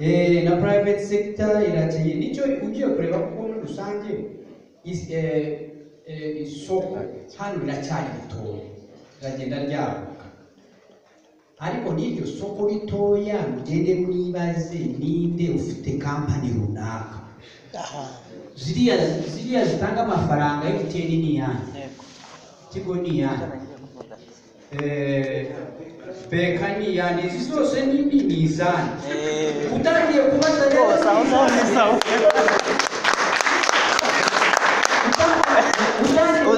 Eh, na private sector irakeye nicyo ugiye kureba kuko muri rusange is- eh, eh, isoko hano riracyari ritoya riragenda ryaguka ariko n'iryo soko ritoya ugende mwibaze ninde ufite kampani runaka aha ziriya ziriya zitanga amafaranga MTN ni iyanjye yego Tigo ni iyanjye Eh, beka ni iyanjye izi zose ni ni ni izanjye Eh, utangiye kubaza rero rwose aho ngaho ni sawa utangiye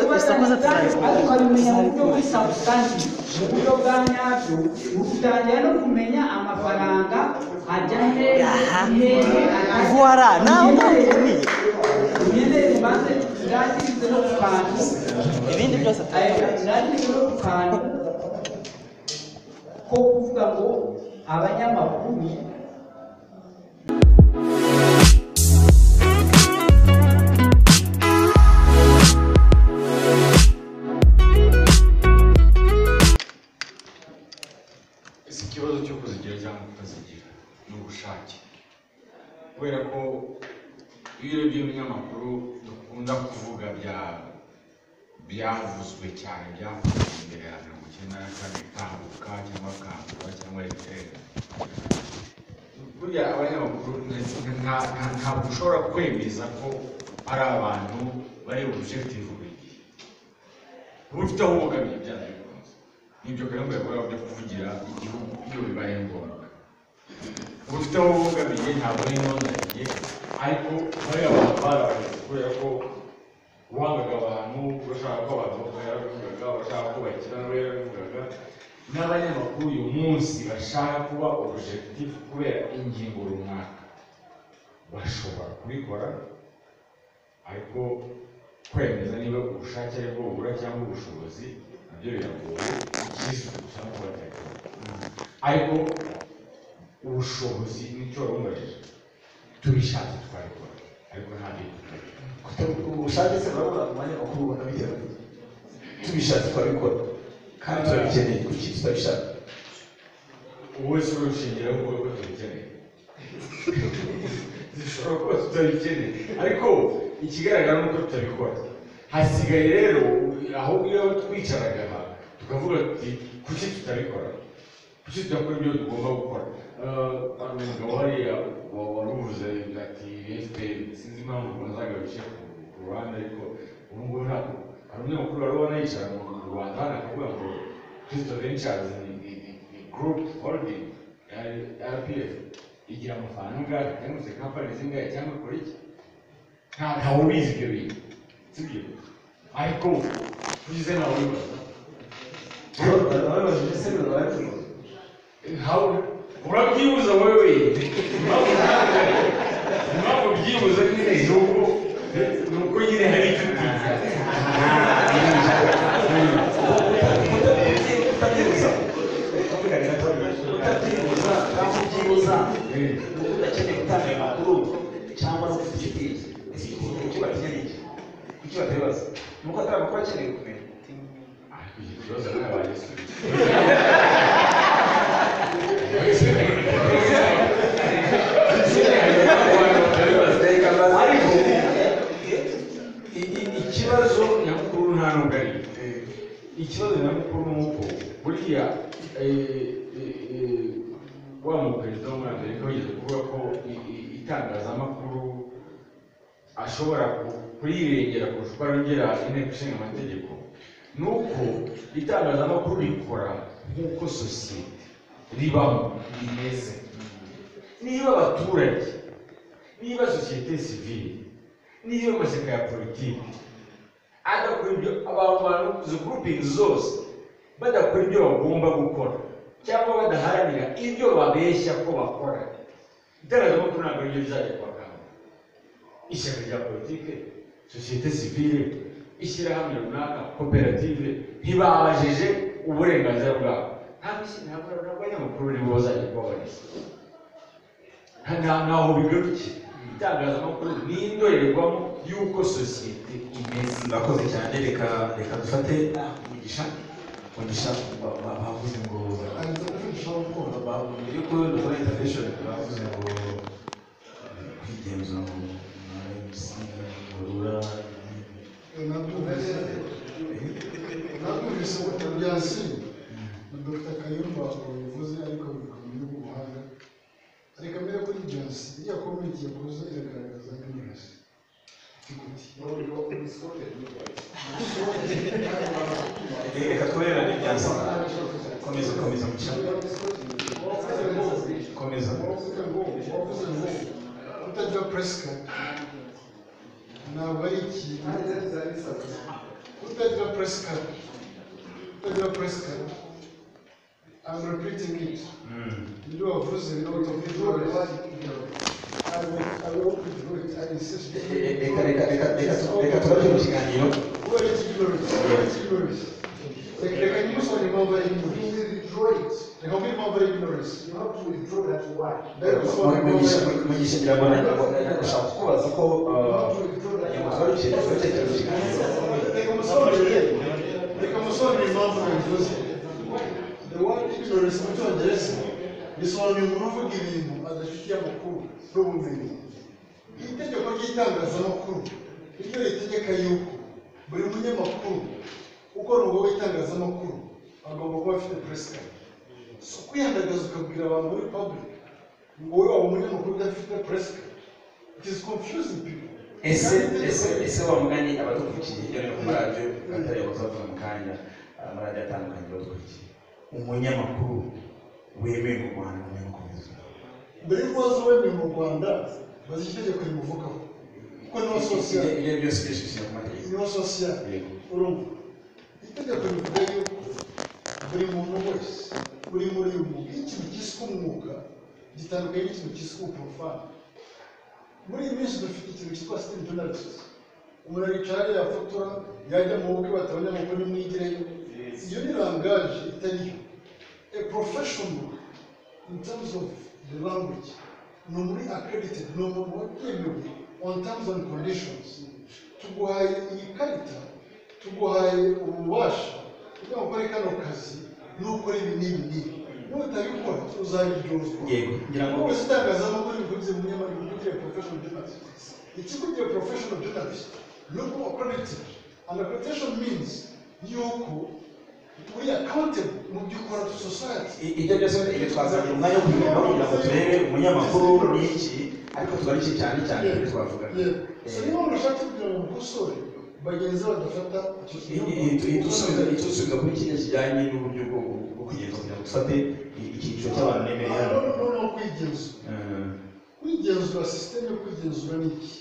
kubaza ariko abimenya mu buryo buri sabusansi mu buryo bwa nyabyo utangira no kumenya amafaranga ajya hehe Aha. hehe ajya Voilà, naho ngaho bikomeye ugende ubanze urangize no ku kantu ibindi byose nandikiro ku kantu ko kuvuga ngo abanyamakuru si ikibazo cyo kuzigira cyangwa kutazigira ni ubushake kubera ko iyo urebye ibinyamakuru dukunda kuvuga bya byavuzwe cyane byavuzwe imbere ya mirongo icyenda na kane kanguka cyangwa kangura cyangwa etere burya abanyamakuru nta- nta- nta- ntabwo ushobora kwemeza ko ari abantu bari objective buri gihe uba ufite aho ubogamiye byanze bikunze nibyo kandi yakora byo kuvugira igihugu iyo bibaye ngombwa uba ufite aho ubogamiye ntabwo ari inonaniye ariko bari abantu barabaye kubera ko wangaga abantu urashaka ko abantu bavuga yarabivugaga urashaka ko bakira nawe yarabivugaga n'abanyamakuru uyu munsi bashaka kuba objective kubera ingingo runaka bashobora kubikora ariko kwemeza niba ubushake ari bwo bubura cyangwa ubushobozi nabyo biragoye icyiza gusa no kubategeka ariko ubushobozi nicyo wabumubajije tubishatse twabikora ariko nta bintu ubushake se urabona mu mwanya makuru ubona bigera tubishatse twabikora kandi turabikeneye ku kintu tutabishaka ubu wese urushingira ngo ko tubikeneye dushobora kuba tutabikeneye ariko ikigaragara ni uko tutabikora hasigaye rero aho iyo twicaraga aha tukavuga tuti kuki tutabikora kuki tudakora ibyo tugomba gukora Eh, hari umugabo hariya wa- waruvuze ati efuperi sinzi impamvu ubanzaga bice ku- ku ruhande ariko ubu ngubu ntabwo hari umunyamakuru wari wanayicara mu rwanda hano akavuga ngo kristo ventures ni ni- ni- ni group holding rpf igira amafaranga angahe cyangwa se kampani zingahe cyangwa ikora iki nta ntawe ubizi ibyo bintu sibyo ariko ugize ntawe ubibaza urabibajije se urabibajije How, urabyibuza wowe impamvu impamvu ubyibuza nyine ni uko ni uko nyine hari inshuti utabyibuza tuvuganira utabyibuza kandi ubyibuza udakeneye gutanga amakuru cyangwa se gushidiriza ese kuki bakeneye iki kuki batabibaza ni uko atari amakuru akeneye kumenya ariko iki kibazo ntabaye gisubizo ariko I- i- ikibazo nyamukuru nta nubwo ari Eh, ikibazo nyamukuru ni uko buriya eh, eh, eh, wa muperezida wo muri amerika wigeze kuvuga ko i- i- itangazamakuru ashobora ku- kurirengera kurusha uko arengera inteko ishinga amategeko ni uko itangazamakuru rikora nk'uko sosiyete ribamo rimeze niba abaturage niba sosiyete sivile niba amashyaka ya politiki adakora ibyo abantu bantu izo grouping zose badakora ibyo bagomba gukora cyangwa badaharanira ibyo babeshya ko bakora itangazamakuru ntabwo aribyo rizajya kubakanga ishyaka rya politiki sosiyete sivile ishyirahamwe runaka koperative ntibabajije uburenganzira bwabo ntabwo isi- ntabwo ntabwo abanyamakuru nibo bazajya kubabarisha nta- ntaho bigarukira itangazamakuru ni indorerwamo y'uko sosiyete imeze murakoze cyane reka reka dufate umugisha umugisha ba- ba- bavuze ngo mu by'ukuri dukora intervention bavuze ngo agency iriya komenti yakoze iragaragaza binyuranye reka twererane ibyansi komeza komeza mucamo komeza wavuze ngo wavuze ngo kutagira presika ntabwo ari ikintu kutagira presika kutagira presika I'm repeating it. Ibyo wavuze ni automatic. I will, I will do it. I insist. reka reka reka reka reka turabyo mu kiganiro Where is ignorance? Where is ignorance? Reka nyimusonye impamvu ari ignorance. Reka mbe impamvu ari ignorance. Reka Mu- musobanure impamvu mugisha ari- mugisha biragoranye gushaka kubaza ko abanyamaguru bari guceceka ibitekerezo kiganiro Reka musobanurire. Reka musobanurire impamvu nabivuze. The word ignorance mu cyongereza bisobanuye umuntu uvuga ibintu adafitiye amakuru n'ubumenyi. Iri tegeko ry'itangazamakuru ni ryo ritegeka yuko buri munyamakuru ukora umwuga w'itangazamakuru agomba kuba afite presika. Si ukwihangagaza ukabwira abantu muri public ngo wowe waba umunyamakuru udafite presika. It is confusing people. ese ese ese wa mugani abadukurikiye hirya no hino ku maradiyo atari abazavuga mu kanya amaradiyo atandukanye abadukurikiye umunyamakuru wemewe mu rwanda umunyamakuru w'inzoga mbere y'uko waza wemewe mu rwanda bazi itegeko rimuvugaho kuko niba sosiyete ibyo byose byishyushye ku mategeko niba sosiyete Yego. urumva itegeko rivuga yuko buri muntu wese uri muri uyu mwuga iyo ikintu cyiswe umwuga gitandukanye n'ikintu cyiswe ubuporofani muri iyi minsi dufite ikintu cyitwa sitiri jonarisiti umuntu aricara yafotora yajya mu bukwe batabona amakuru nimwigireyo iyo ni rangaje itari yo a professional in terms of the language ni umuntu accredited ni umuntu watemewe on terms and conditions tuguhaye iyi karita tuguhaye ububasha kugira ngo ukore kano kazi nukora ibi n'ibi n'ibi nutabikora uzabiryozwa Yego, ngira ngo- wowe itangazamakuru bivuze mu nyamakuru kugira professional journalist ikigo cya professional journalist ni uko accredited and accreditation means yuko uri accountable mu byo ukora to society I- ibyo byose ibi twazanye umwanya wo kubirebamo kugira ngo turebe umunyamakuru ni iki ariko tubariki cyane cyane ibyo twavugaga si niba murashaka kugira ngo mukosore bagenzi badafata icyo I- i- i- itusubiza itusubiza kuri kimwe kijyanye n'uburyo bwo bwo kugenzura kugira ngo dufate i- icyiciro cy'abantu nemeye Ah, hano no, no, no, kwigenzura kwigenzura sisiteme yo kwigenzura ni iki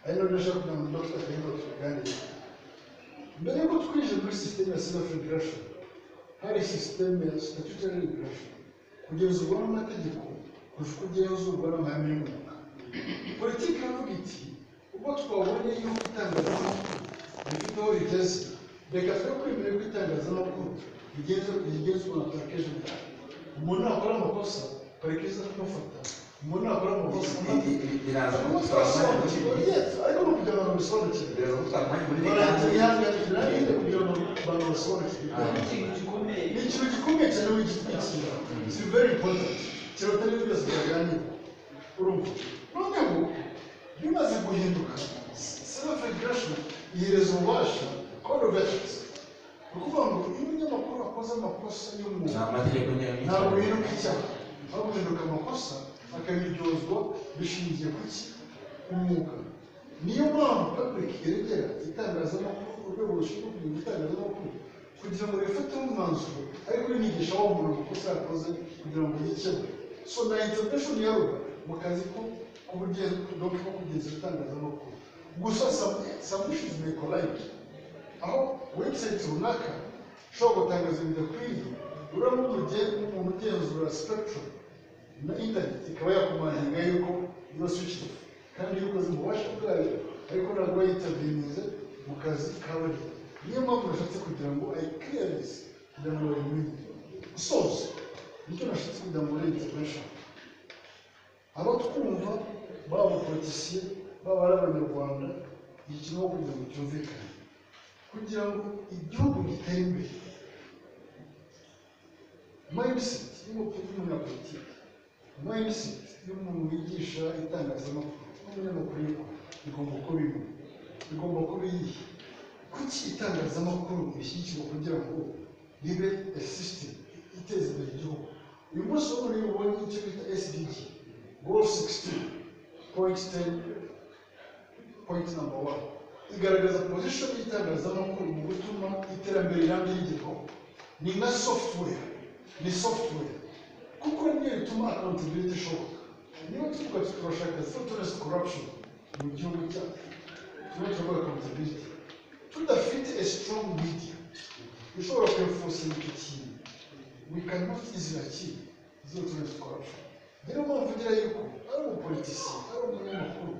ari nabyo nshaka kugira ngo dr kayumba tuganire mbere y'uko twinjira muri sisiteme ya civil federation hari sisiteme ya statutary regulation kugenzurwa n'amategeko kurusha uko ugenzurwa n'amahame y'umwuga politiki iravuga iti ubwo twabonye yuko itangazamakuru rifite aho rigeze reka twe kwemera ko itangazamakuru rigenzurwa rigenzurwa na parikeje bwawe umuntu nakora amakosa parikeje kumufata umuntu nakora amakosa biraza kudutwara umwanya Turasobanukirwa, munini yes, ariko ni ukugira ngo babisobanukirwe biraza kudutwara umwanya munini baranze kandi bihanganirwa n'ibindi kugira ngo abantu basobanukirwe ni ikintu gikomeye cyane w'igitwikira si very important kirotari byose byaganira urumva noneho bimaze guhinduka sena federation ihereza ububasha abadogashitsi ni ukuvuga ngo iyo umunyamakuru akoze amakosa ni y'umwuga amategeko nyine ntabwo bihinduka icyaha aho guhinduka amakosa akabiryozwa bishingiye ku ki umwuga niyo mpamvu public iregera itangazamakuru urwego rushinzwe kugira itangazamakuru kugira ngo rifate umwanzuro ariko rinigisha wa muntu amakosa yakoze kugira ngo yikeho so na intervention yaruba mu kazi ko kubugenzwa ko kugeza itangazamakuru gusa submissions may collide aho website runaka ushobora gutangaza ibidakwiye uramo umuntu ugenzura spectrum na internet ikaba yakumaninga yuko iyo switch off kandi yuko ukoze ububasha bwayo ariko ntabwo yitabinyuze mu kazi kawe niyo mpamvu nashatse kugira ngo ayikiriyarize kugira ngo bayimenye gusoza nicyo nashatse kugira ngo muri intervention abo twumva baba abapolitisiye baba ari abanyarwanda ikintu aho kugira ngo cyumvikane kugira ngo igihugu gitere imbere mindset y'umutu- y'umunyapolitiki mindset y'umuntu wigisha itangazamakuru n'umunyamakuru y'ukuri igomba kuba imwe igomba kuba iyihe kuki itangazamakuru rishyigikirwa kugira ngo ribe a system iteza imbere igihugu uyu munsi ubu rero ubonye icyo bita SDG goal 16 point 10 point number 1 igaragaza position y'itangazamakuru mu gutuma iterambere rirambye rigeraho ni nka software ni software kuko niyo bituma accountability ishoboka niyo tuvuga turashaka zero corruption mu gihugu cyacu tuba turavuga accountability tudafite a strong media ishobora kwefosinga icyo kintu we cannot easily achieve zero tolerance to corruption niyo mpamvu ugira yuko ari umupolitisi ari umunyamakuru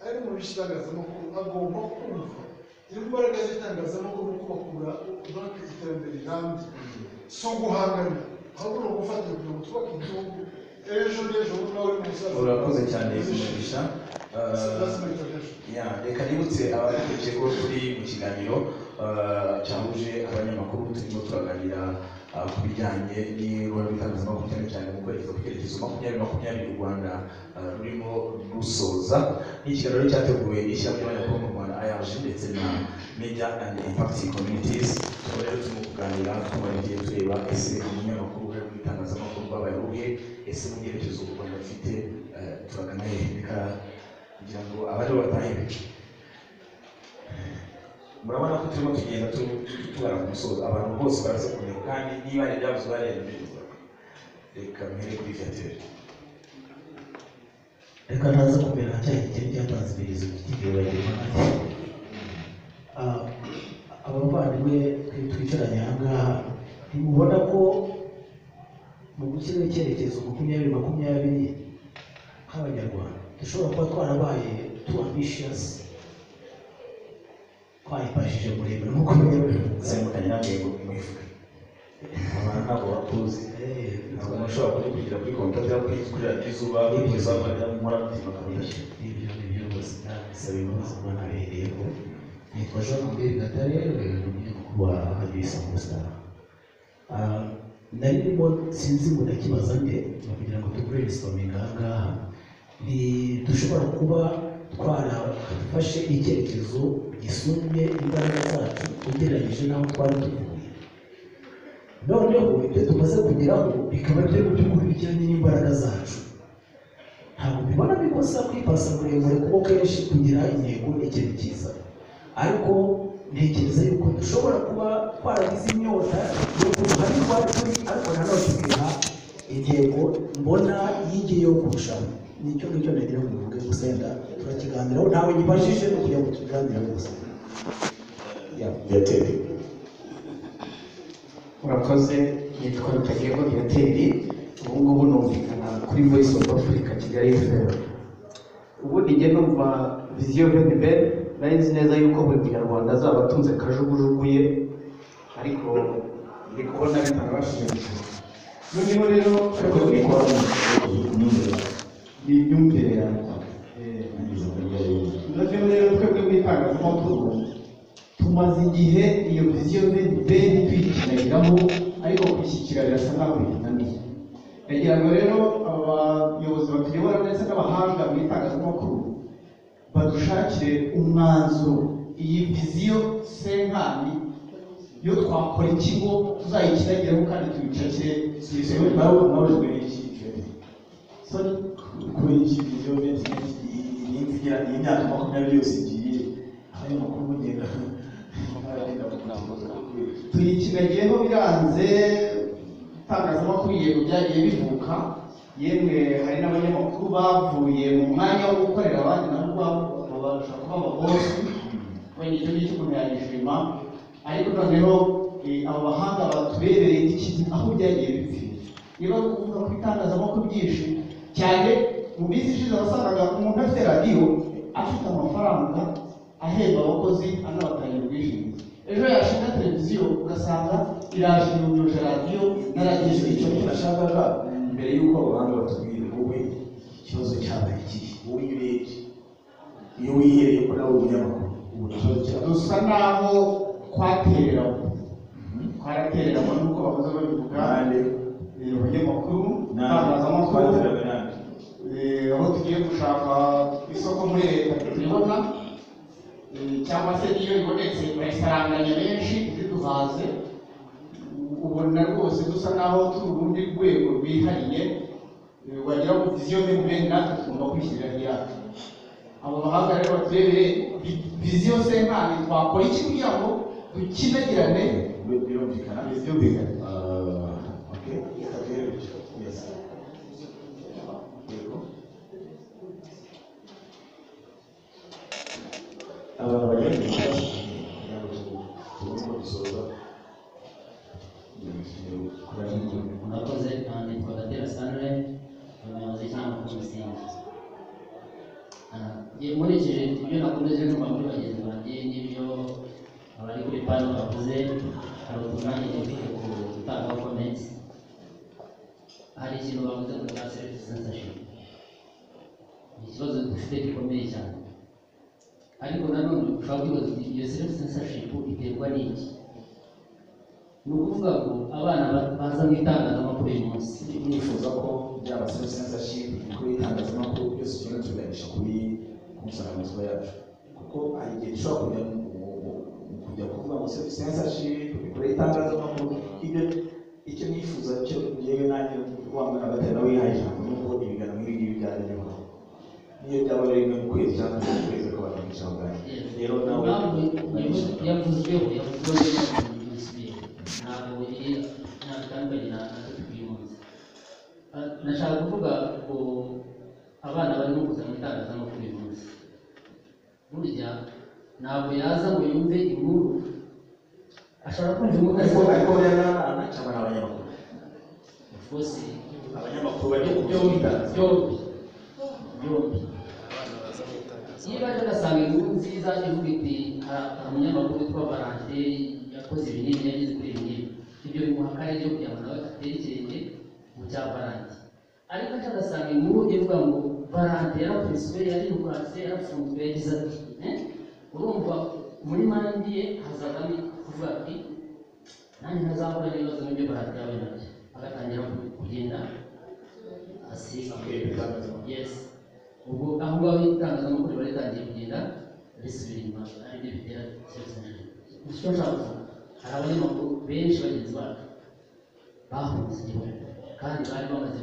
ari mu bitangazamakuru agomba kumva imbaraga z'itangazamakuru no kubakura banke iterambere rirambye si uguhangana ahubwo ni ugufatira kugira ngo twubake igihugu ejo n'ejo bundi nawe uri umusaza urakoze cyane umugisha ya reka nibutse abadukurikiye ko turi mu kiganiro eh, cyahuje abanyamakuru turimo turaganira ah, ku bijyanye n'uruhare rw'itangazamakuru cyane cyane mu kwerekeza ku cyerekezo makumyabiri makumyabiri u rwanda ah, rurimo rusoza ni ikiganiro cyateguwe n'ishyirahamwe ry'abanyamakuru mu rwanda ayaje ndetse na media and impact communities tukaba rero turimo kuganira tubagiye tureba ese umunyamakuru uruhare rw'itangazamakuru rwabaye uruhe ese mu byerekezo u rwanda rufite eh, turagana hehe Reka kugira ngo abari batahe benshi murabona ko turimo tugenda tu- tu- tugana ku musozo abantu bose baraza kumenya kandi niba hari ibyavuzwe hariya ntibivuga reka mpere kuri viateur reka ntaza kumera nka cya gitero cyatanze iperereza gifitiye bagirwa ati abavandimwe twe twicaranye aha ngaha ntimubona ko mu gushyiraho icyerekezo makumyabiri makumyabiri nk'abanyarwanda dushobora kuba twarabaye tu ambitious twayipashije muremure nk'uko bigaragara zemukanye n'amego mwivuge abantu ntabwo bakuzi Eh, ntabwo mushobora kujya kugira kuri kompiyuta cyangwa kuri kuri radiyo izuba kugeza bakajya mu mora buzima kabudashya ibyo ni byo bose ndabisaba imbabazi kuba nabihereyeho nitwa jean lambert gatare ni umunyamakuru wa radiyo isangusaha nari ndimo sinzi ngo ndakibaza nde ni kugira ngo tugure resipominga aha ngaha ni dushobora kuba twarafashe icyerekezo gisumbye imbaraga zacu ugereranyije n'aho twari tuvuye noneho ibyo tumaze kugeraho bikaba byo mu by'ukuri bijyanye n'imbaraga zacu ntabwo bibona bikosa kwipasa muremure kuko kenshi kugira intego ni ikintu cyiza ariko ntekereza yuko dushobora kuba twaragize inyota yo hari twari turi ariko nanone tukiha intego mbona yigiye yo kurushaho nicyo ngicyo nagira ngo mvuge gusa yenda turakiganiraho ntawe nyibajije no kugira ngo tukiganire gusa viateur murakoze nitwa rutagerwa viateri ubu ngubu numvikana kuri voice of africa kigali fm ubundi njye numva viziyo veniveri nari nzi neza yuko buri munyarwanda azaba atunze kajugujugu ye ariko ndi kubona bitarabashimishije noneho rero ariko ni kwa muganga ni imyumvire yanjye Eh, noneho rero twebwe rw'itangazamakuru tumaze igihe iyo viziyo beni tuyikinagiramo ariko kuyishyikira birasa naho binaniye ndagira ngo rero aba bayobozi batuyobora ndetse n'abahanga mu itangazamakuru badushakire umwanzuro iyi viziyo senkani yo twakora ikigo tuzayikinagireho kandi tuyicakire izo nawe unabujwe n'iki viateur sorry kuri iki video beti irinzi igira iyi myaka makumyabiri yose igiye abanyamakuru bagenda bagenda tuyikinagiyeho biranze itangazamakuru yego byagiye bivuka yemwe hari n'abanyamakuru bavuye mu mwanya wo gukorera abandi nabo babo babasha kuba ababosi wenda icyo ngicyo umuntu yagishima ariko noneho eh, abo bahanga batubereye iki aho byagiye bipfira niba ari ukuvuga ku itangazamakuru byinshi cyane mu minsi ishize wasangaga umuntu afite radiyo afite amafaranga ahemba abakozi anabatangira ubwishingizi ejo yashinga televiziyo ugasanga iraje yujuje radiyo na radiyo Icyo icyo icyo nashakaga mbere y'uko abahanga batubwira wowe ikibazo cyabaye ikihe wowe iyo urebye iyo wihereye ko nawe umunyamakuru ubu ikibazo cyabaye dusa naho kwatereramo kwaratereramo nuko bahoze babivuga Kandi eh, abanyamakuru ntabwo itangazamakuru twateraga nande eh, aho tugiye gushaka isoko muri leta turibona eh, cyangwa se iyo ibonetse urayisaranganya benshi ziduhaze ubona rwose dusa naho turi urundi rwego rwihariye eh, wagira ngo viziyo mbi mu bene natwe tugomba kwishyirira iyacu abo bahanga rero baturebere vi- viziyo se nkane twakora iki kugira ngo dukinagirane birumvikana byumvikane Uh, okay Gabriel, yes Yego. abantu bagera mu icyenda kugira ngo tubone uko dusoza murakoze aha nitwa gatera sanre umuyobozi cyangwa kumusingi nkurikije ibyo nakomeje kumva kuri bagenzi banjye n'ibyo abari kuri pano bavuze hari utunani dufite ku gutanga komenti hari ikintu bavuze ngo cya serifu sensashoni ni ikibazo dufite gikomeye cyane ariko nanone ushobora kwibaza uti iyo serifu sensashoni iterwa n'iki ni ukuvuga ko abana ba- baza mu itangazamakuru uyu munsi nifuza ko byaba self censorship kuri itangazamakuru byose tugenda tuganisha kuri ku nsanganyamatsiko yacu kuko hari igihe dushobora kujya mu- mu- mu- mu kujya kuvuga ngo self censorship kuri itangazamakuru ibyo icyo nifuza cyo yewe nanjye wamwe agatari nawe yihaye ijambo ni uko ibiganiro nk'ibi ngibi byajya bibaho niyo byaba ari rimwe mu kwezi cyangwa mu kwezi akabana mu ijambo ryanjye rero nawe impamvu urabizi. yavuzweho yavuzweho n'umuntu wese ntabwo iri nta bitandukanye na na twe uyu munsi Ah, nashaka kuvuga ko abana barimo kuza mu itangazamakuru uyu munsi burya ntabwo yaza ngo yumve inkuru ashobora kumva inkuru ariko azi- ariko rero n'abana cyangwa n'abanyamakuru bose abanyamakuru bajya ku byo byombi bitangaza byombi byombi niba rero ugasanga inkuru nziza ivuga iti "Ha- hari umunyamakuru witwa barangeri yakoze ibi n'ibi yagize kuri ibi n'ibi ibyo bimuha akarere ko kugira ngo nawe atekereze mu cya barange ariko aca agasanga inkuru ivuga ngo barante yarakubiswe yarirukase yarafunzwe yagize ati "Eh?" urumva muri mande ye hazavamo kuvuga ati nanjye ntazahura n'ibibazo nk'ibyo barante yawe nabyo agatangira ku- kugenda asiga yes ubwo aho ngaho itangazamakuru riba ritangiye kugenda risubira inyuma aribyo bitera ikibazo icyo nshaka kuvuga hari abanyamakuru benshi bagenzi bacu bahunze igihugu kandi bari bamaze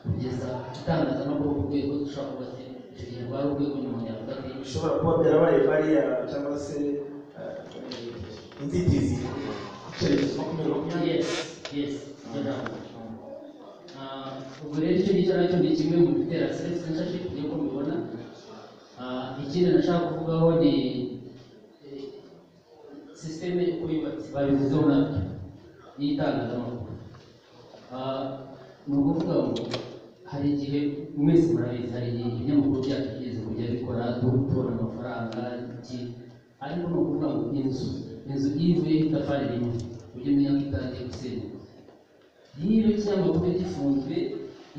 kugeza itangazamakuru ku rwego dushobora kuba ati icyo gihe rwari urwego nyuma yavuga ati bishobora kuba byarabaye bariya cyangwa se eh, inzitizi icyerekezo makumyabiri makumyabiri yes yes icyo nshaka kuvuga. Ah, ubwo rero icyo ngicyo nacyo ni kimwe mu bitera self censorship nk'uko mubibona Ah, ikindi nashaka kuvugaho ni eh, sisiteme uko yubatse babivuzeho nabyo y'itangazamakuru Ah, ni ukuvuga ngo hari igihe mwese murabizi hari igihe ibinyamakuru byacu bigeze kujya bikora dutora amafaranga iki ariko ni ukuvuga ngo inzu inzu iyo ivuyeho itafari rimwe ujye umenya ko itangiye gusenyuka niba ikinyamakuru gifunzwe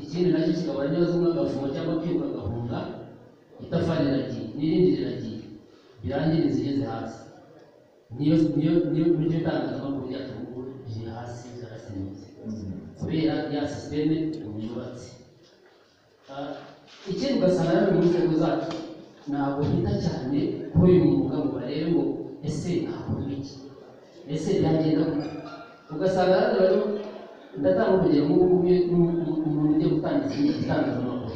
ikindi nacyo kikaba ari neza umwe agafunga cyangwa kwiruka agahunga itafari riragiye n'irindi riragiye birangira inzu igeze hasi niyo niyo niyo buryo itangazamakuru ryacu ubu ngubu riri hasi ryarasenyutse kubera ya sisiteme ubu yubatse Ah, ikindi ugasanga rero mu nzego zacu ntabwo bita cyane kuri uyu mwuga ngo barebe ngo ese hakorwa iki ese byagenda gute ugasanga rero rero ndatanga urugero nk'ubu ngubu umuntu umuntu ugiye gutangiza itangazamakuru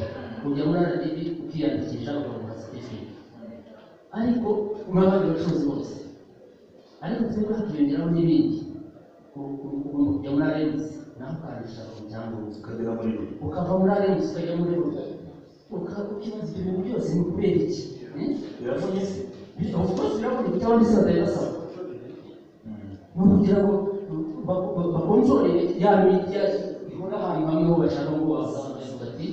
ujya muri radiyo ukiyandikisha ukamuha seritifika ariko nk'abandi bacuruzi bose ariko twebwe hakiyongeraho n'ibindi U- u- ugomba kujya muri arensi naho ukandisha ibyangombwa ukagera muri buri ukava muri arensi ukajya muri rura ukaba ukibaza ibyo bintu byose ni kubera iki Eh? biravunyitse Of course, biraboneka cyangwa ndetse batabibasaba ni ukugira ngo bakonzore ya media ihora ahantu hamwe ho bashaka ngo wasanga bavuga ati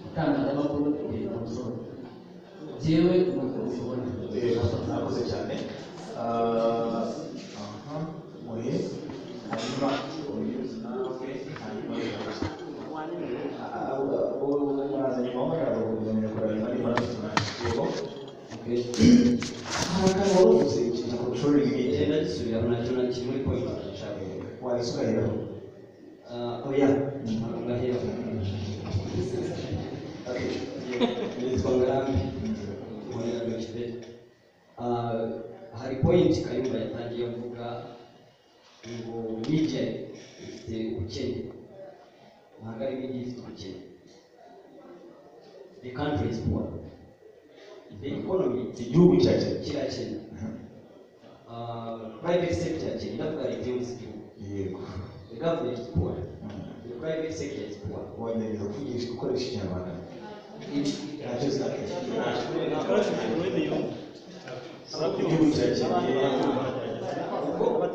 itangazamakuru riri konzore jewe nuko ubibona Eh, murakoze cyane Ah, aha muhe hanyuma umuyobozi nawe hanyuma Ah, ah, bo baraza nyuma bakaza kuguzanira kureba niba niba bafite umwanya. Yego. Okay. Aha ngaha wari uvuze ikintu ku ishuri ry'imiti. Ugenda gisubiramo nacyo na kimwe point ndashaka. Wahise ugaheraho. Ah, oya, ngahera. Okay. Nitwa Ngarambe. Muri Université. Ah, hari point Kayumba yatangiye avuga ngo media ifite ubukene. Ntabwo ari media ifite ubukene. the country is poor the economy igihugu cyakira kirakena Uh, private sector kiravuga reduce igihugu yego the government is poor the private sector is poor wongera kuvugisha ukoresha ikinyarwanda ntacyo mwene yumva igihugu cyakiriye ubwo uh, um,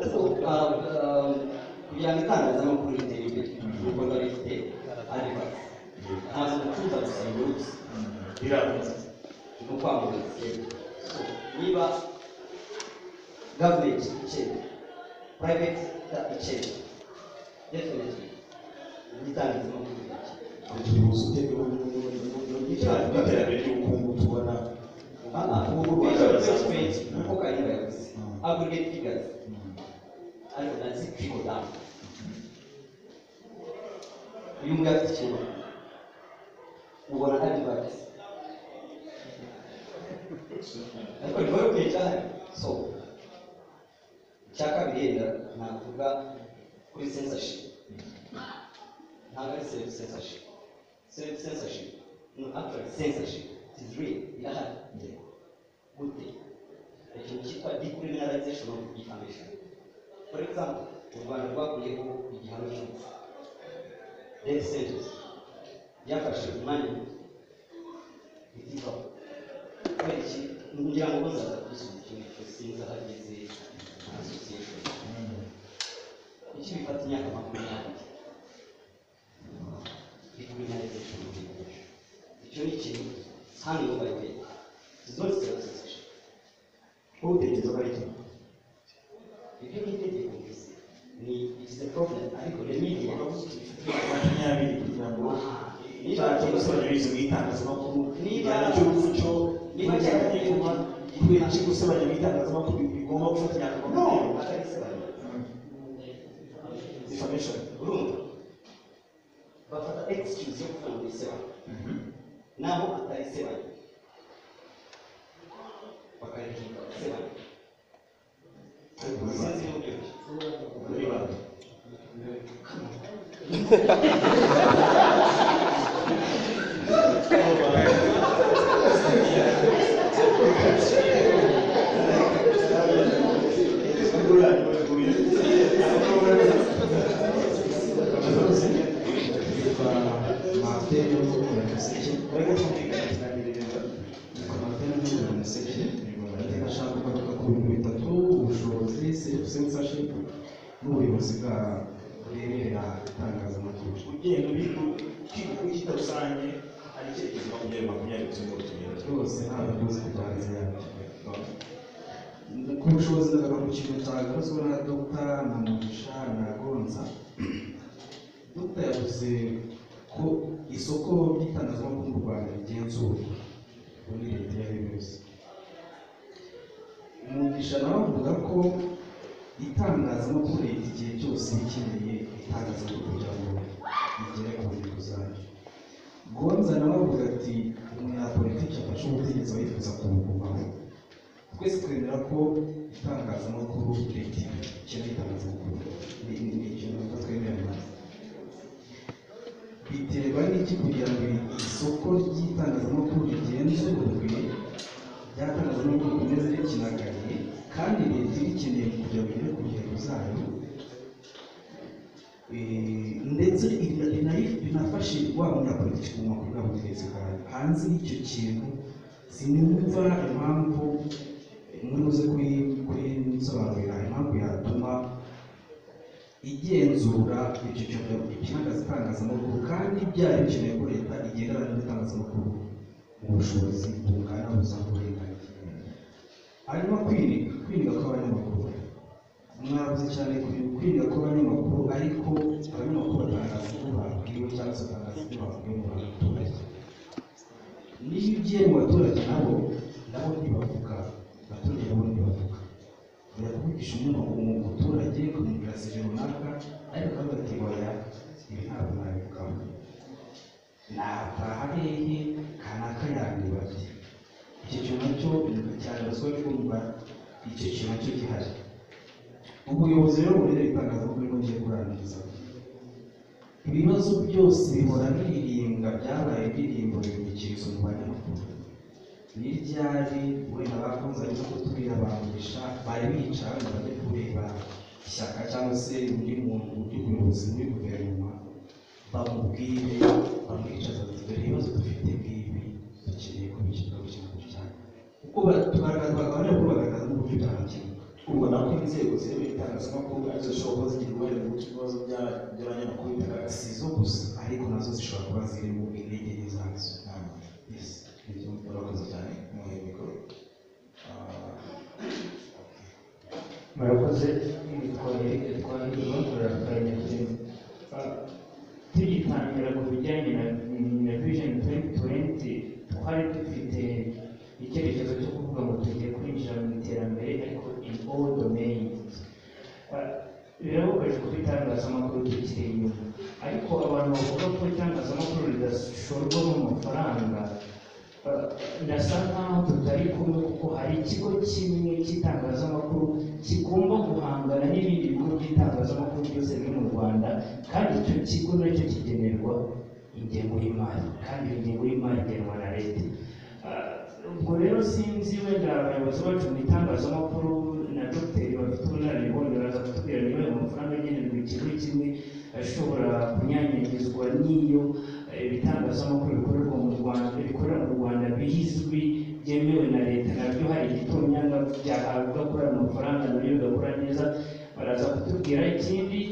kugira ngo itangazamakuru ritere imbere u rwanda rufite adivasi ntazi gucuruza gusa ibirutsi birabuze ni ukwamamaza So, niba gavumenti ikennye purayiveti ikennye definitely itangazamakuru rirakennye ubuvuzi bw'iterambere ry'ubukungu tubona ubukungu bwa uko kayumba yavuze aggregate figures ariko nazi trickle down uyu mbwa afite ikintu ubona kandi bagize ariko nyuma yo kwica so icya kabiri yenda navuga kuri censorship ntabwo ari self censorship self censorship no actually censorship it is real irahari gute ikintu cyitwa decriminalization of defamation for example u rwanda rwakuriyeho igihano cy'urupfu death sentence byafashe umwanya muto bitivaho kubera iki ngira ngo bazaza kubisubiza ikintu cyo sinzi ahageze nka association iki bifata imyaka makumyabiri decriminalization of defamation icyo ni ikintu hano yubaye zose zose ubutekereza ko ari kimwe ibyo ni itegeko gusa ni it's the problem ariko remediya makumyabiri kugira ngo cyacu gusebanyirizwa mu itangazamakuru Niba- igihano cy'umuco Niba- n'icyategekwa kubera iki gusebanya mu itangazamakuru bigomba gufatanya no atari isobanura information urumva bafata excuse yo kuvuga ngo isebanya naho atari isebanya bakarihimba isebanya sinzi n'uburyo ki. muri banki n'ubuyobozi bwa bwemerera itangazamakuru ugenda kwiga kuri kita rusange hari icyerekezo makumyabiri makumyabiri cy'uko tugenda rwose ntabwo rwose kuganza ku bushobozi ndagaruka ku kintu cyagaruzwe na dogita na mugisha na gonza dogita yavuze ko isoko ry'itangazamakuru mu rwanda rigenzurwa muri leta iyo ari yo yose mugisha nawe avuga ko itangazamakuru rifite igihe cyose rikeneye itangazamakuru kugira ngo rigere ku ntego zayo gonza nawe avuga ati umunyapolitiki afashe ubutegetsi aba yifuza kubugumaho twese twemera ko itangazamakuru leta ikeneye itangazamakuru ni ni- ni ikintu ntabwo twemerana biterwa n'iki kugira ngo isoko ry'itangazamakuru rigenzurwe ry'itangazamakuru rikomeze rikinagariye kandi leta irikeneye kugira ngo igere ku ntego zayo Eh, ndetse ina- ina- binafashe wa munyapolitiki mu makuru n'abategetsi bwawe hanze y'icyo kintu sinumva impamvu eh, muri buze kuyi- kuyinsobanurira impamvu yatuma igenzura icyo cyorezo itangazamakuru kandi byari bikeneye ko leta igendana n'itangazamakuru mu bushobozi bungana buza uburenganzira hanyuma kwirinda kwirinda kw'abanyamakuru mwabuze cyane ku- kwirinda kw'abanyamakuru ariko abanyamakuru batangaza ibyo babwiwe cyangwa se batangaza ibyo babwiwe mu baturage niba ugiye mu baturage nabo nabo ntibavuga abaturage nabo ntibavuga bajya kuvugisha umuntu umuturage ukamubwira serivisi runaka ariko akavuga ati oya ibi ntabwo nabivugaho nataha hehe kanaka yandibabye icyo kintu nacyo cyanibazwa cyumva icyo kintu nacyo gihari ubuyobozi rero burera itangazamakuru nibwo ngiye kurangiza ibibazo byose bihora biririmba byabaye indirimbo bibikiriza mu banyamakuru n'iryari wenda bakunze no kuturira bangurisha bari bica ngo bajye kureba ishyaka cyangwa se undi muntu ry'ubuyobozi muri guverinoma bamubwire bamwicaza bati dore ibibazo dufite ngibi dukeneye kubikemura gukemura cyane kuko abanyamakuru bagaragaza n'uburyo byarakemuka ubona ko inzego zirimo itangazamakuru arizo zishobora kuba zigira uruhare mu guca ibibazo by'a- by'abanyamakuru bigaragaza si zo gusa ariko nazo zishobora kuba ziri mu intege nke zazo Yes. ibyo murakoze cyane muhe mikoro Ah, murakoze twongere twongere guhugura akarenge turimo tugitangira ku bijyanye na na vision twenty twenty twari dufite icyerekezo cyo kuvuga ngo tugiye kwinjira mu iterambere ariko in all domains Ah, birababaje kuba itangazamakuru tukiri inyuma ariko abantu bavuga ko itangazamakuru ridashorwamo amafaranga ndasa nkaho tutari kumwe kuko hari ikigo kimwe cy'itangazamakuru kigomba guhangana n'ibindi bigo by'itangazamakuru byose biri mu rwanda kandi icyo kigo nacyo kigenerwa ingengo y'imari kandi iyo ngengo y'imari igenwa na leta Ah, ubwo rero sinzi wenda abayobozi bacu mu itangazamakuru na dogiteri bafite ubunararibonye baraza kutubwira niba ayo mafaranga agenerwa ikigo kimwe ashobora kunyanyagizwa n'iyo eh, ibitangazamakuru bikorerwa mu rwanda bikorera mu rwanda bizwi byemewe na leta nabyo hari igitonyanga byahabwa kuri ayo mafaranga nabyo bigakora neza baraza kutubwira ikindi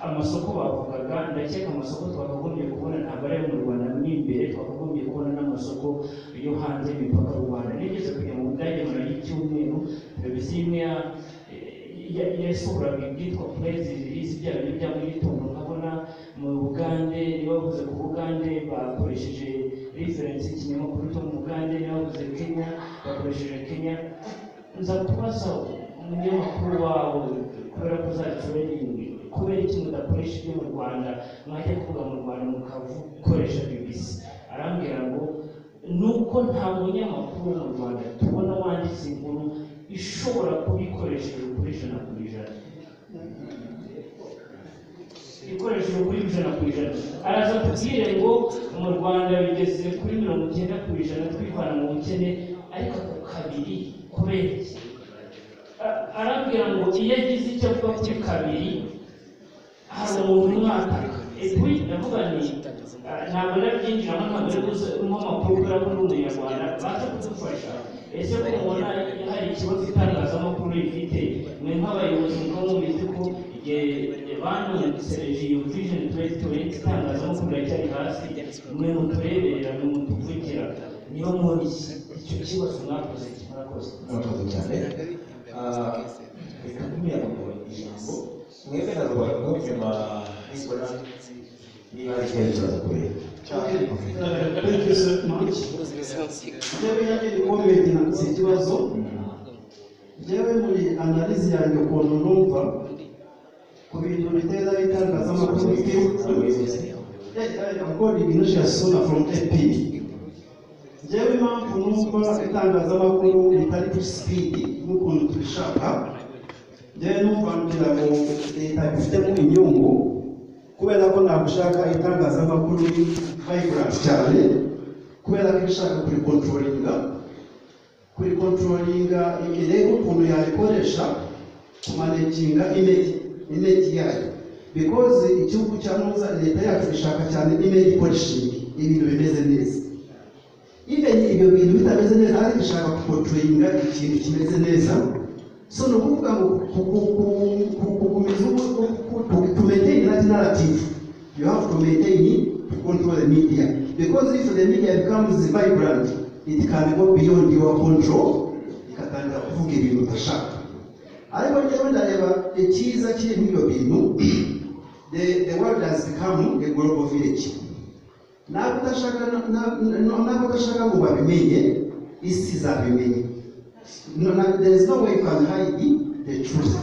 amasoko bavugaga ndakeka amasoko twakagombye kubona ntabwo ari ayo mu rwanda mo imbere twakagombye kubona n'amasoko yo hanze y'imipaka y'u rwanda nigeze kujya mu budage mara y'icyumweru televiziyo imwe ya- ya- yasohoraga ibyitwa purezi ririzi byaba byo bya mu gitondo nkabona mu bugande niba bavuze ku bugande bakoresheje referensi ikinyamakuru cyo mu bugande niba bavuze kenya bakoresheje kenya nza kubaza umunyamakuru wawe kubera ko uzajya uraringi kubera iki mudakoresha ibyo mu rwanda mwajya kuvuga mu rwanda mukakoresha bibisi arambwira ngo nuko nta munyamakuru mu rwanda tubona wanditse inkuru ishobora kuba ikoresheje kuri ijana ku ijana ikoresheje kuri ijana ku ijana araza kubwire ngo mu rwanda bigeze kuri mirongo icyenda ku ijana twivana mu bukene ariko ku kabiri kubera iki A- arabwira ngo iyo agize icyo avuga kuri kabiri hari umuntu umwataka ebi ndavuga ni ah, ntabwo nabyinjiramo ntabwo ari gushyiramo amakuru kubera ko ndi umunyarwanda baza kudufasha ese ko mubona hari ikibazo itangazamakuru rifite mwe nk'abayobozi mukaba mubizi ko igihe banyanditse rejiyo vijeni tuwenti tuwenti itangazamakuru riracyari hasi mwe mutureberera mwe mutuvugira niba mubona iki- icyo kibazo mwakoze murakoze murakoze cyane Ah, reka ntumira ngo ijambo mwebera rubanda ko nyuma nibona niba hari ikibazo kibaza kubera Thank you so much. Njyewe yanjye ni comment nanditse ikibazo njyewe muri analize yanjye ukuntu numva ku bintu biteza bitangazamakuru according inertia sona from ap njyewe impamvu numva itangazamakuru ritari kuri speed n'ukuntu tubishaka njyewe numva ngira ngo leta bifitemo inyungu kubera ko nagushaka itangazamakuru vibrant cyane kubera ko ishaka kurikontrolinga kurikontrolinga irebe ukuntu yayikoresha kumanekinga imegi imegi yayo because igihugu cya nuza leta yacu ishaka cyane imegi polishingi ibintu bimeze neza even ibyo bintu bitameze neza ariko ishaka kukontrolinga ikintu kimeze neza so ni ukuvuga ngo ku- ku- ku- ku- kugumiza ubu- ku- ku- ku- to maintain that narrative you have to maintain it to control the media because if the media becomes vibrant it can go beyond your control ikatangira kuvuga ibintu udashaka ariko njyewe ndareba icyiza kiri muri ibyo bintu the, the world has become a global village ntabwo udashaka na- na- na- ntabwo udashaka ngo babimenye isi izabimenye no, na- there is no way you can hide the truth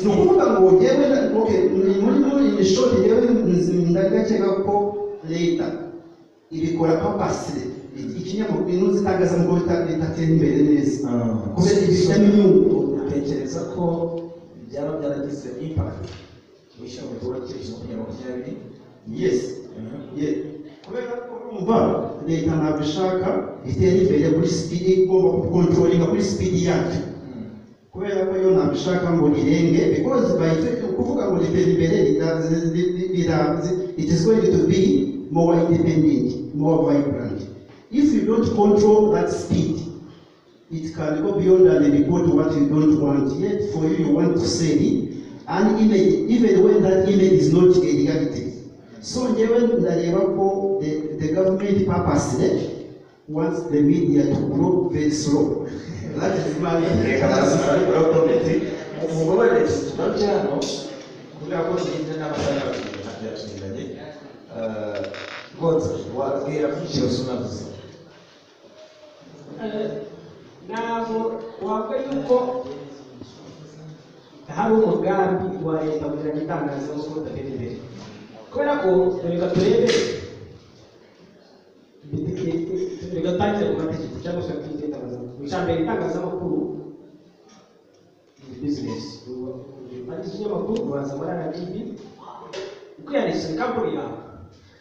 ni ukuvuga ngo njyewe na- okay, ni- muri muri iyi shoti njyewe nzi- ndagakeka ko leta ibikora papasire ikinyamakuru intuzi itangazamakuru rita- ridatera imbere neza kubera ibifitemo inyungu utekereza ko byaba byaragize impact mu gikorwa cy'ibihumbi makumyabiri yesi kubera ko urumva leta ntabwo ishaka itera imbere kuri sipidi igomba gukontrolinga kuri sipidi yacu kubera ko yo ntabwo ishaka ngo irenge because by ni ukuvuga ngo ritera imbere rirambye it is going to be more independent more vibrant if you don't control that speed it can go beyond and report what you don't want. Yet for you, you want to sell it, and image, even when that image is not a reality. So even the, the government purposely wants the media to grow very slow. that is my reka barazimara bari komenti umugore leta turabye hano kubera ko tugenda n'abatayabwira ntabyatumiranye rwose wabwira ko ikibazo unavuze ntabwo wavuga yuko hari umugambi wa leta kugira ngo itangazamakuru udatera imbere kubera ko reka turebe reka tutangire ku mategeko cyangwa se kuri itangazamakuru icya mbere itangazamakuru ni bizinesi ufata ikinyamakuru ubanza muri rgb ukwiyandikisha kampani yawe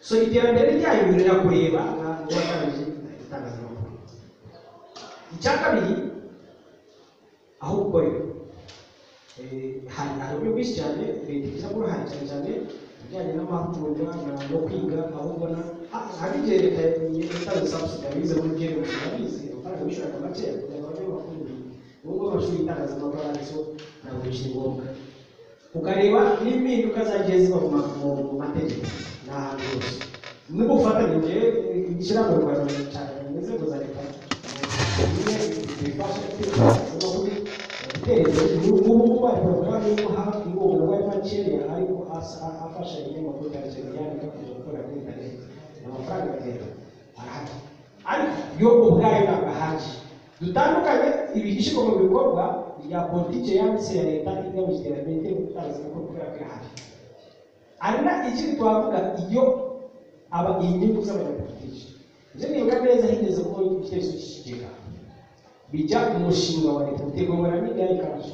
so iterambere ryayo birira kureba ntabwo watangije itangazamakuru icya kabiri aho gukorera hari hari uburyo bwinshi cyane leta igira uruhare cyane cyane ibijyanye n'amahugurwa na- no kwiga aho ubona ha- hari igihe leta yatanze sabusiga bize muri byerekezo urabizi amafaranga bishyuraga makeya kugira ngo bajye bakuru ubu ngubu amashuri y'itangazamakuru aranditseho ntabwo bikiri ngombwa ukareba n'impinduka zagiye ziba mu ma- mu mu mategeko ni ahantu hose n'ubufatanye ngewe ishyiraho mu rwanda cyane mu nzego za leta yo ubwayo ntabwo ahagije dutandukanye ibishyirwa mu bikorwa bya politiki yanditse ya leta igamije iterambere ry'ubutangazamakuru kubera ko irahari hari na ikindi twavuga iyo aba inyungu z'abanyapolitiki ibyo nibuka neza higeze kuba igitekerezo cy'ikigega bijya ku mushinga wa leta utegura n'igare kacu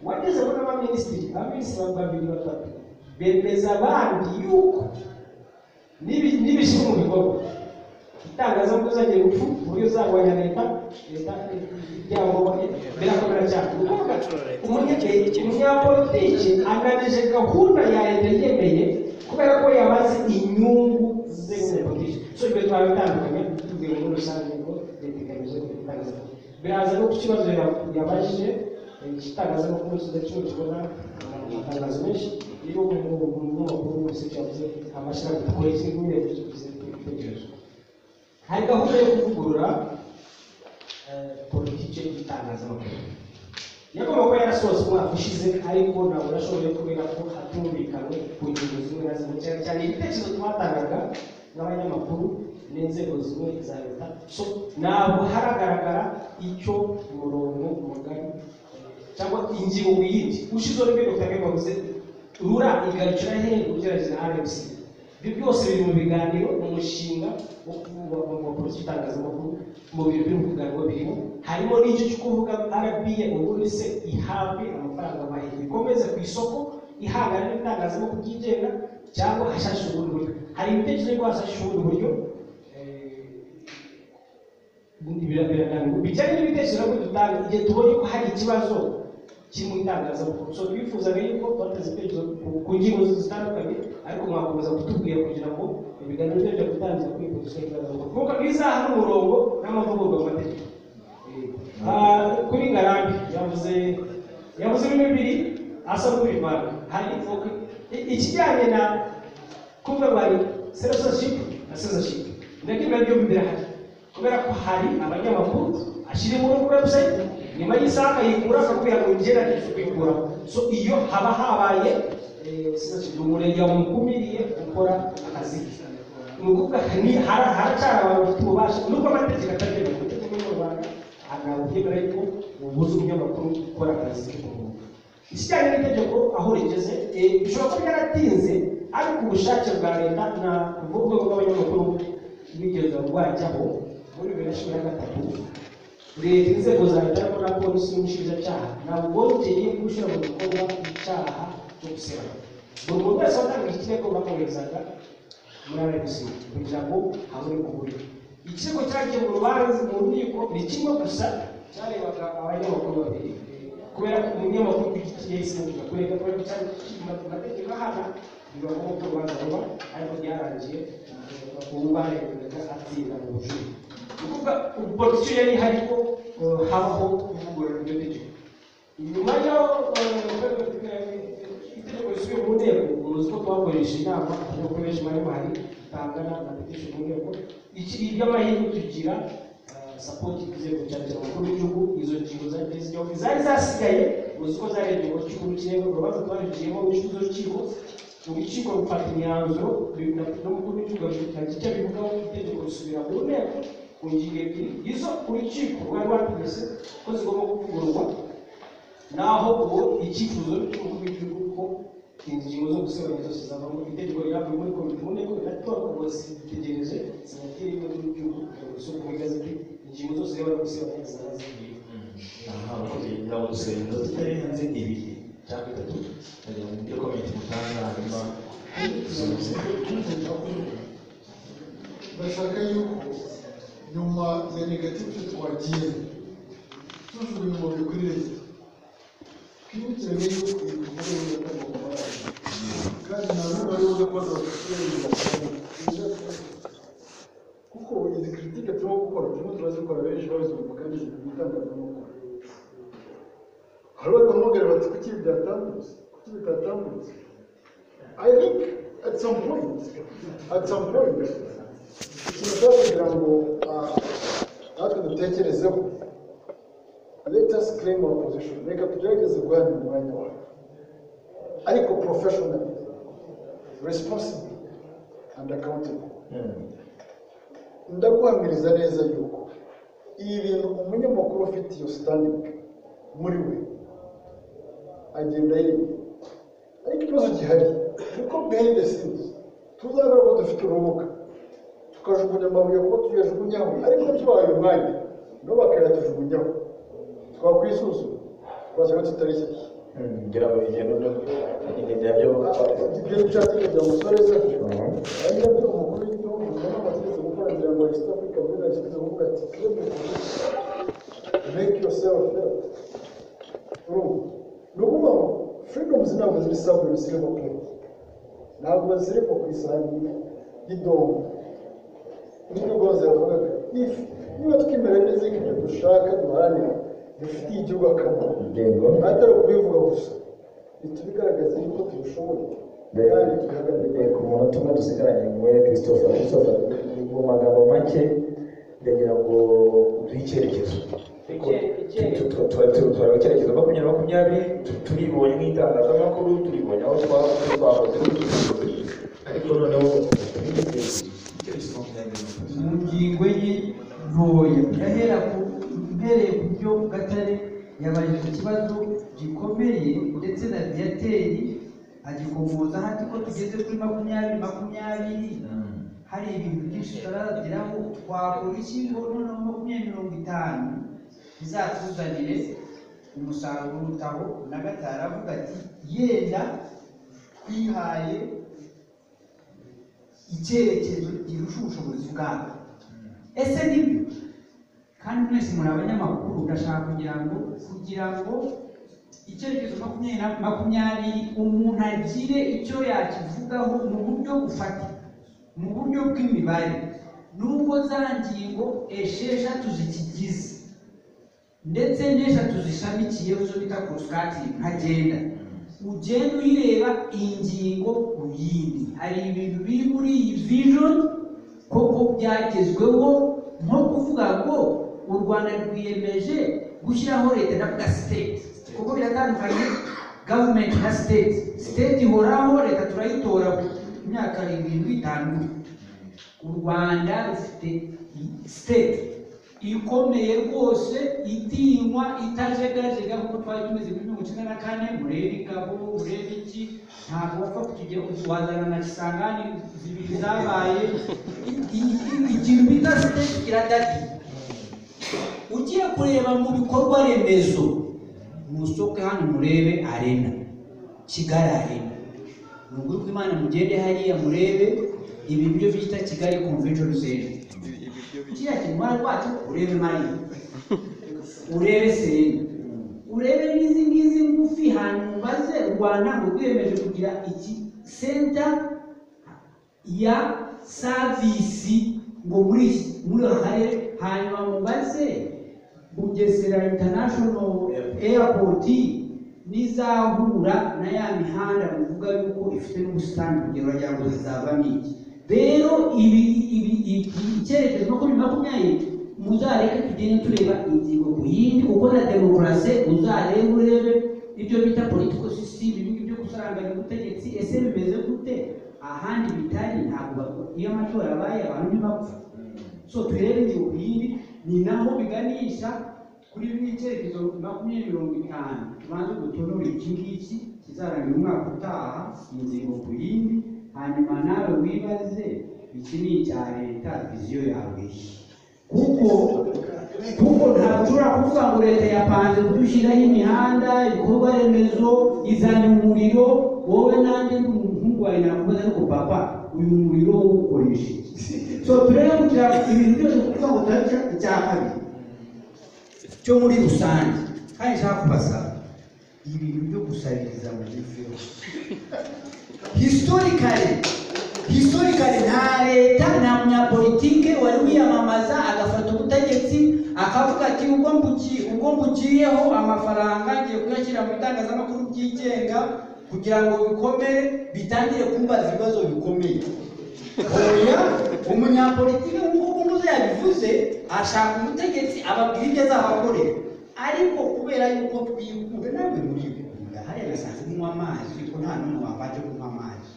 wageze muri abaminisitiri abaminisitiri babiri batatu bemeza abandi yuko n'ibi- n'ibishyirwa mu bikorwa itangazamakuru zagiye gupfa uburyo zarwanya leta leta yabo birakomera cyane ni ukuvuga umunye- umunyapolitiki anganije gahunda ya leta yemeye kubera ko yabaze inyungu ze nk'umunyapolitiki so ibyo twaba bitandukanye tuvuye muri rusange ngo leta igamije kugira itangazamakuru biraza no ku kibazo ya- yabajije eh, itangazamakuru kidacuruzwa n'amatangazo menshi iyo umunyamakuru wese cyavuze amashyirahamwe dukora iki n'ibindi byose bitekerezo hari gahunda yo kuvugurura eh, politiki y'itangazamakuru yagomba kuba yarasohotse umwaka ushize ariko ntabwo nashoboye kubera ko hatumvikanywe ku ngingo zimwe na zimwe cyane cyane ibitekerezo twatangaga n'abanyamakuru n'inzego zimwe za leta so ntabwo haragaragara icyo umurongo mugari eh, cyangwa ingingo ku yindi ushizeho n'ibyo dr kagame wavuze rura igarukira hehe ugereranyije na rmc ibyo byose biri mu biganiro mu mushinga wo kubapolisi itangazamakuru mu bintu biri mu biganiro birimo harimo n'icyo cyo kuvuga rba ubundi se ihabwe amafaranga mahiye ikomeze ku isoko ihangane n'itangazamakuru ryigenga cyangwa hashashwe ubundi buryo hari ibitekerezo yuko hashashwe ubundi buryo birananirwa bijyanye n'ibitekerezo ko dutanga igihe tubonye ko hari ikibazo kiri mu itangazamakuru so twifuzaga yuko twateze ibitekerezo ku- ku ngingo zitandukanye ariko mwakomeza kutubwira kugira ngo ibiganiro byo bijya gutangira kuri polisi y'itangazamakuru nk'uko mwiza hari umurongo n'amavugurwa mu mategeko Ah, kuri ngarambi yavuze yavuze ibintu bibiri asa n'ubivanga hari ivuga- i- ikijyanye na kuvuga bari censorship na censorship nabyo na byo birahari kubera ko hari abanyamakuru ashyira inkuru kuri website nyuma y'isaha akayikura akakubwira ngo ngera ngiye kuyikuraho so iyo haba habaye eh, censorship umurenge wamukumiriye gukora akazi ni ukuvuga ni- hara- haracyari abantu bafite ububasha nubwo amategeko atabyemera kuko amategeko yo mu rwanda ntabwo byemera yuko ubuze umunyamakuru gukora akazi ke ku mwuga ikijyanye n'itegeko aho rigeze eh, bishobora kuba byaratinze ariko ubushake bwa leta na urwego rw'abanyamakuru bigeza rwajyaho muri bibiri na cumi na gatatu leta inzego za leta na polisi n'umushinjacyaha ntabwo bongeye gushyira mu bikorwa icyaha cyo gusebanya buri muntu wese watanga iki kirego bakomerezaga muri rnc kugira ngo habure guhurira ikirego cyagiye mu rubanza mu nkiko ni kimwe gusa cyarebaga abanyamakuru babiri kubera ko umunyamakuru ku giti cye yahisemo kujya kurega kubera ko cyari mu mategeko ahana biba ngombwa ko urubanza ruba ariko ryarangiye ubu barebaga atsinda mu bujurire ni ukuvuga uburyo yari ihari ko eh, habaho kuvugurura iryo tegeko nyuma y'aho itegeko risubiye mu nteko uzi ko twakoresha inama kuko koresha imari mahari tangana na petition mu nteko iki iby'amahirwe tugira sapoti inzego cyane cyane umukuru w'igihugu izo ngingo zagiye zijyaho izari zasigaye uzi ko zarebye mu rukiko rukirego urubanza rwaruciyemo urukiko rukiko urukiko rufata imyanzuro n'umukuru w'igihugu afite icyo abivugaho itegeko risubira mu nteko ku ngingo ebyiri izo urukiko rwari rwategetse ko zigomba kuvugururwa naho ubu icyifuzo cy'umukuru w'igihugu ko ingingo zo gusebanya zose zavamo itegeko ryavuye muri komite mu nteko riratorwa ngo zitegereje senateri y'umukuru w'igihugu kugira ngo mu igazeti ingingo zose zirabona gusebanya zaba zigiye aha kugenda gusenga tutari hanze ibiri cyangwa itatu ajya mu byo komite mutanga hanyuma ndashaka yuko nyuma ya negatifu twagiye tujugunya umubiri kuri leta twibukiranye yuko ibikorwa remezo bitagomba kubaranga kandi nta n'umwe ari buze kubona abaturage kuko izi kiritike turimo gukora turimo turazikora benshi babizi mu mugani mu itangazamakuru hari batamubwira bati kuki ibi byatambutse kuki bitatambutse I think at some point at some point ikintu cyo kugira ngo ah, natwe dutekerezeho let us claim our position reka tugerageze guharanira umwanya wacu ariko professionally responsibly and accountable ndaguhamiriza neza yuko ibi bintu umunyamakuru ufite iyo sitandingi muri we agenda yemye ariko ikibazo gihari kuko behind the scenes tuzagaruka dufite urubuga tukajugunya amabuye kuko tuyajugunyaho ariko tubahaye umwanya nabo bakayatujugunyaho twakwisuzuma twasanga tutari shyashya ngira ngo igenda igenda byo ibyo bishatse kugira ngo usoreze agira ngo umukuru w'igihugu nawe amategeko gukora kugira ngo east africa muri nashyize kuvuga ati "Claim your position. make yourself felt urumva ni ukuvuga ngo freedoms ntabwo ziri sabure ziri mu plate ntabwo zirimo ku isahani y'idongo nibyo rwose yavugaga if niba twemera neza ko ibyo dushaka duharanira bifitiye igihugu akamaro atari ukubivuga gusa ntitubigaragaze yuko tubishoboye kandi tubihagarike ku munota umwe dusigaranye mu we christophe christophe mu magambo make ndagira ngo duhe icyerekezo turareba icyerekezo makumyabiri makumyabiri tu- turibonye nk'itangazamakuru turibonye aho twa- twakoze n'utuzi ariko noneho icyerekezo makumyabiri mu ngingo ye ntoya ndahera ku mpereye ku byo gatare yabajije ku kibazo gikomeye ndetse na diyateri agikomoza hati ko tugeze kuri makumyabiri makumyabiri hari ibintu byinshi tutarageraho twakora iki ngo noneho makumyabiri mirongo itanu bizatuzanire umusaruro urutaho na gatari avuga ati yenda twihaye icyerekezo kirusha ubushobozi bwabo ese nibyo kandi mwese muri abanyamakuru ndashaka kugira ngo kugira ngo icyerekezo makumyabiri na- makumyabiri umuntu agire icyo yakivugaho mu buryo bufatika mu buryo bw'imibare nubwo za ngingo esheshatu zikigize ndetse n'eshatu zishamikiyeho zo bita korosikatingi ntagenda ugenda uyireba ingingo ku yindi hari ibintu biri muri iyi vision koko byagezweho nko kuvuga ngo u rwanda rwiyemeje gushyiraho leta ndavuga state kuko biratandukanye gavumenti na state state ihoraho leta turayitora ku myaka irindwi itanu u rwanda rufite state ikomeye rwose itinywa itajegajega nk'uko twari tumeze muri mirongo icyenda na kane murebe ingabo murebe iki ntabwo wapfa kukigeraho wazana na kisangani zibiri zabaye I- i- ikintu bita siteti kiradadi ugiye kureba mu bikorwa remezo musoke hano murebe arena kigali arena ni ukuri ko imana mugende hariya murebe ibi byo bita kigali convention center kiriya kintu mwana rwacyo urebe mariya urebe serena urebe n'izi ngizi ngufi hanyuma ubaze rwanda ngo rwiyemeje kugira iki senta ya savisi ngo muri iki muri aka karere hanyuma mubaze bugesera international airport n'izahura na ya mihanda bivuga yuko ifite n'ubusitani kugira ngo ngo zizavamo iki rero ibi ibi iki- icyerekezo makumyabiri makumyabiri muzareke tugende tureba ingingo ku yindi kuko na demokarasi uzarebe urebe ibyo bita political system ibi ngibi byo gusaranganya ubutegetsi ese bimeze gute ahandi bitari ntabwo bavuga. iyo amatora abaye abantu ntibapfa so turebe ingingo ku yindi ni naho biganisha kuri bimwe icyerekezo makumyabiri mirongo itanu tubanze dutonore iki ngiki kizarangira umwaka utaha ingingo ku yindi hanyuma nawe wibaze iki ni icya leta viziyo yawe iki kuko kuko ntabwo ushobora kuvuga ngo leta yapanze kudushyiraho imihanda ibikorwa remezo izana umuriro wowe nanjye ndi umuhungu wawe nakubaza ariko papa uyu muriro uwukoresha iki so turebe kugira ngo ibintu byose kuvuga ngo turabyo icya kabiri cyo muri rusange kandi nshaka kubasaba ibintu byo gusabiriza mu gifuho historikare historikare nta leta nta munyapolitike wari wiyamamaza agafata ubutegetsi akavuga ati ubwo mbuki ubwo mbugiriyeho amafaranga ngiye kuyashyira mu itangazamakuru byigenga kugira ngo bikomere bitangire kumbaza ibibazo bikomeye oya umunyapolitike nk'uko umuze yabivuze ashaka umutegetsi ababwira ibyo azabakorera ariko kubera yuko twikure nawe muri bikunda hariya nasanze unywa amazi ariko nta n'umwe wabanje kunywa amazi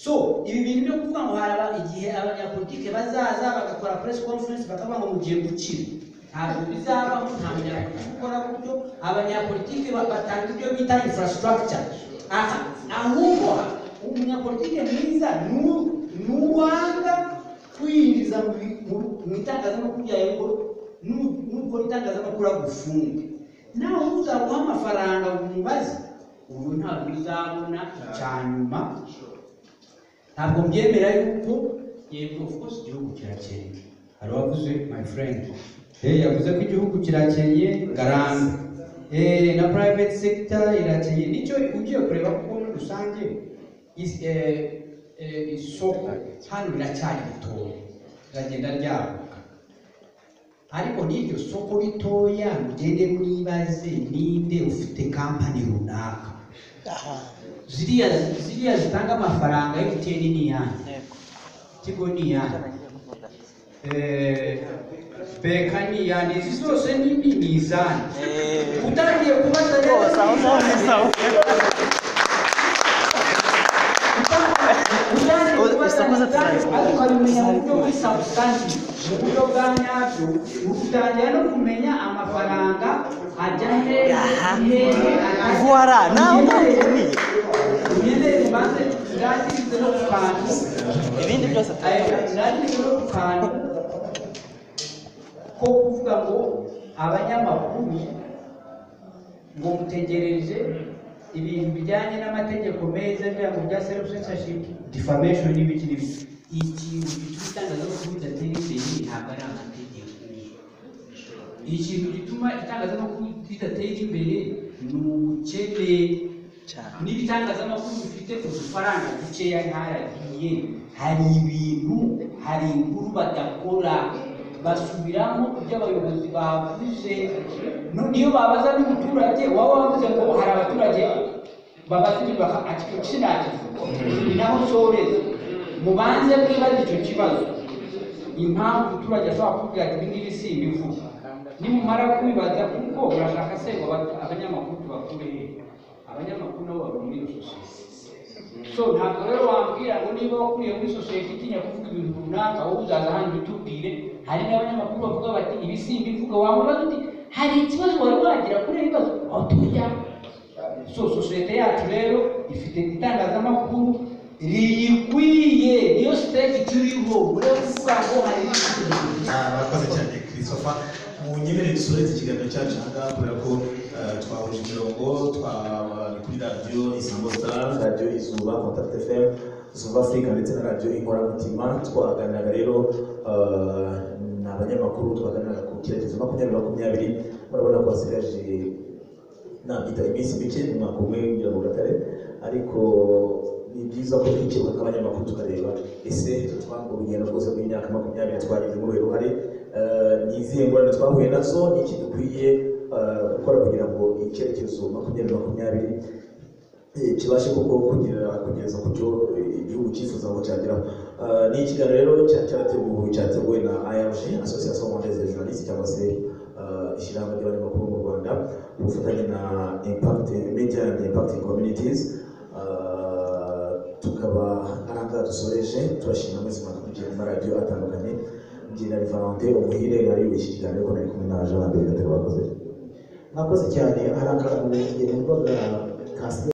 so ibi bintu byo kuvuga ngo haraba igihe abanyapolitike bazaza bagakora press conference bakavuga ngo mugiye gukira ntabwo bizabaho nta munyapolitike ukora gutyo abanyapolitike ba- batanga ibyo bita infrastructure Aha- ahubwo umunyapolitike mwiza nu- ni uwanga kwinjiza mu bi- mu- mu itangazamakuru ryawe ngo nu- nukora itangazamakuru agufunge nawe uzaguha amafaranga umubaze ubu ntabwo uzabona icya nyuma ntabwo mbyemera yuko yego of course igihugu kirakennye hari uwavuze my friend eh yavuze ko igihugu kirakennye garanga eh na private sector irakennye nicyo ugiye kureba kuko muri rusange is- eh, eh, isoko hano riracyari ritoya riragenda ryaguka ariko n'iryo soko ritoya mugende mwibaze ninde ufite kampani runaka ziriya ziriya zitanga amafaranga MTN ni iyanjye Tigo ni iyanjye Eh, beka ni iyanjye izi zose ni ni ni izanjye utangiye kubaza rero ni izanjye. ariko abimenya mu buryo buri substantive mu buryo bwa nyabyo utangira no kumenya amafaranga ajya hehe hehe Voilà, nawe ubumenyi. ugende ubanze urangize no ku kantu ibindi byose urangize no ku kantu ko kuvuga ngo abanyamakuru ngo mutegereje ibintu bijyanye n'amategeko meza bya mu bya self censorship defamation n'ibiki n'ibiki ikintu gituma itangazamakuru ridatera imbere ntabwo ari amategeko ikintu gituma itangazamakuru ridatera imbere ni ubukene n'ibitangazamakuru bifite udufaranga dukeya ntaragiye hari ibintu hari inkuru badakora basubiramo ibyo abayobozi bavuze No- niyo babaza n'umuturage waba wavuze ngo hari abaturage babaza ibintu baka ati icyo kinakivuga ni naho usoreza mubanze mwibaze icyo kibazo impamvu umuturage ashobora kukubwira ati ibi ngibi simbivuga nimumara kubibaza kuko urashaka se ngo aba- abanyamakuru tubakure hehe abanyamakuru nabo baba muri iyo sosiyete so ntabwo rero wambwira ngo niba wakuriye muri sosiyete itinya kuvuga ibintu runaka wowe uzaza hano ubitubwire hari n'abanyamakuru bavuga bati ibi simbivuga wamubaza uti hari ikibazo wari wagira kuri ibi bibazo aho tujya so sosiyete yacu rero ifite itangazamakuru riyikwiye niyo siteji turiho urebe kuvuga ngo hari ibintu murakoze cyane christopher munyemerere dusoreze ikiganiro cyacu aha ngaha kubera ko eh, twahuje imirongo twa- ni kuri radiyo isango star radiyo izuba contact fm Zuba Africa ndetse na radiyo inkoramutima twaganiraga rero ah, ni abanyamakuru twaganiraga ku cyerekezo makumyabiri makumyabiri murabona ko hasigaje nabita iminsi mike mu mwaka umwe kugira ngo gatare ariko ni byiza ko twikirwa nk'abanyamakuru tukareba ese twanga urugendo rwose rw'imyaka makumyabiri twagize muri uyu ruhare Eh, ni izihe ngorane twahuye nazo ni iki dukwiye eh, gukora kugira ngo icyerekezo makumyabiri makumyabiri eh, kibashe koko kugera kugeza ku cyo eh, igihugu cyifuza ngo cyageraho Eh, ni ikiganiro rero cya- cyateguwe cyateguwe na irg association mondaise des journalistes cyangwa se eh, ishyirahamwe ry'abanyamakuru mu rwanda ku bufatanye na impact media and impacting communities Eh, tukaba ari aha dusoreje turashima mwese mwadukurikira mu maradiyo atandukanye njye na Valentin umuhire nari w'iki kiganiro ko nari kumwe na Jean Lambert Gatare wakoze mwakoze cyane hari akantu ngenderwaga ka